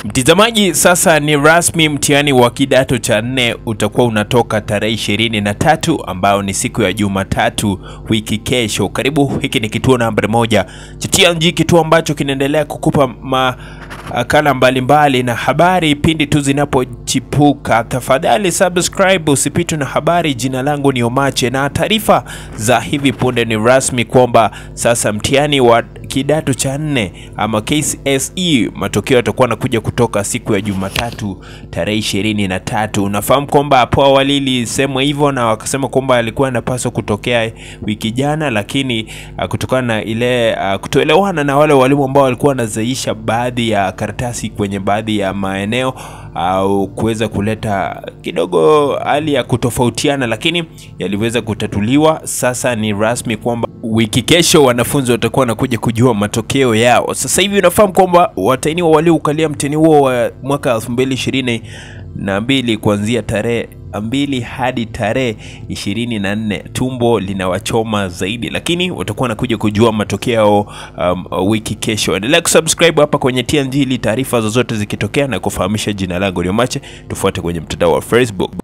Mtizamaji, sasa ni rasmi, mtihani wa kidato cha nne utakuwa unatoka tarehe ishirini na tatu ambayo ni siku ya Jumatatu wiki kesho. Karibu, hiki ni kituo nambari moja cha TNG, kituo ambacho kinaendelea kukupa makala mbalimbali na habari pindi tu zinapochipuka. Tafadhali subscribe usipitwe na habari. Jina langu ni Omache na taarifa za hivi punde ni rasmi kwamba sasa mtihani wa kidato cha nne ama KCSE matokeo yatakuwa nakuja kutoka siku ya Jumatatu tarehe ishirini na tatu. Unafahamu kwamba hapo awali ilisemwa hivyo na wakasema kwamba alikuwa anapaswa kutokea wiki jana, lakini uh, kutokana na ile uh, kutoelewana na wale walimu ambao walikuwa wanazaisha baadhi ya karatasi kwenye baadhi ya maeneo au kuweza kuleta kidogo hali ya kutofautiana, lakini yaliweza kutatuliwa. Sasa ni rasmi kwamba wiki kesho wanafunzi watakuwa wanakuja kujua matokeo yao. Sasa hivi unafahamu kwamba watahiniwa walioukalia mtihani huo wa mwaka 2022 na mbili kuanzia tarehe mbili hadi tarehe ishirini na nne tumbo linawachoma zaidi, lakini watakuwa wanakuja kujua matokeo um, wiki kesho. Endelea kusubscribe hapa kwenye TNG ili taarifa zozote zikitokea na kufahamisha. Jina langu ni Omache, tufuate kwenye mtandao wa Facebook.